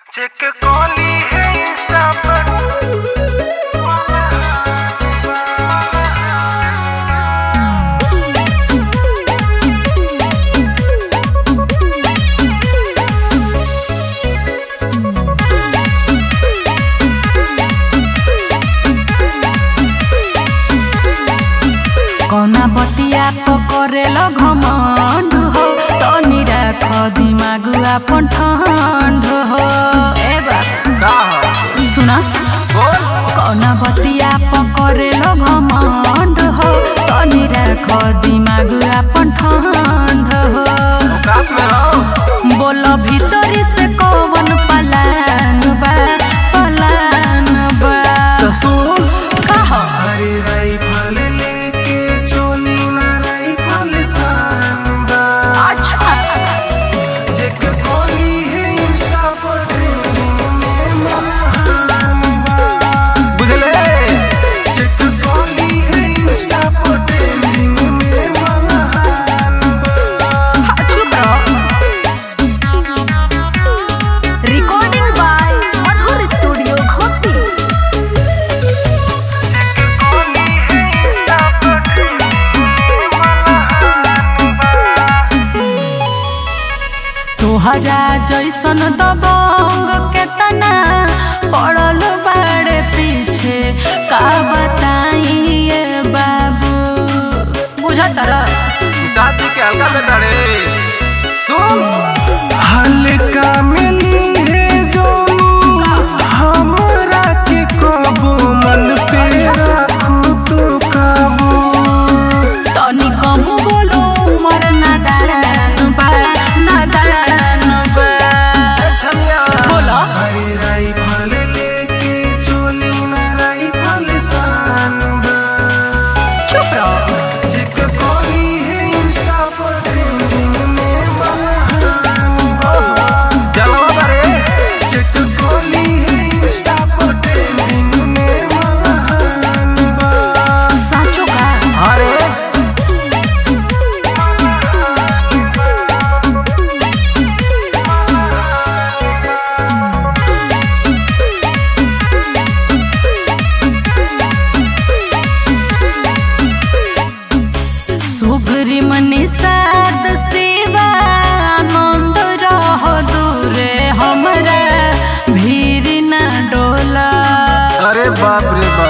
check कॉली है Insta पर कौना बतिया पकड़ेल घमंड हो तनी राख दिमाग अपन ठंड हो ए बा का हो सुना बोल कौना बतिया पकड़ेल घमंड हो तनी राख दिमाग अपन ठंड हो औकात में रहो बोल भीतरी से कौन पलान बा पलान बा तो सुन कह अरे राइफल लेके चोली ना राइफल सान बा अच्छा चेक कॉली है इंस्टा पर ट्रेंडिंग में महान बा बुझले चेक कॉली है इंस्टा पर ट्रेंडिंग में महान बा चुप रहो recording by Madhur studio Ghosi चेक कॉली है इंस्टा पर ट्रेंडिंग में महान बा तोहरा जैसन दबंग केतना पड़ल बाड़े पीछे का बताइए बाबू बुझत रह शादी के हल्का में तड़े सुन हल्का मिली है जोनी हमरा के कबो मन पे रखू तो काबू तनी कम बोलो उमर नादान बा नादान बा बोलो अरे राइफल लेके चोली ना राइफल सान बा चुप रहो चेक कॉली है इंस्टा पर ट्रेंडिंग में महान बा जलवा बारे चेक कॉली है इंस्टा पर ट्रेंडिंग में महान बा साचो का अरे सुग्री मनी साद सेवा आनंद रह दूरे हमरा भीर ना डोला अरे बाप रे बाप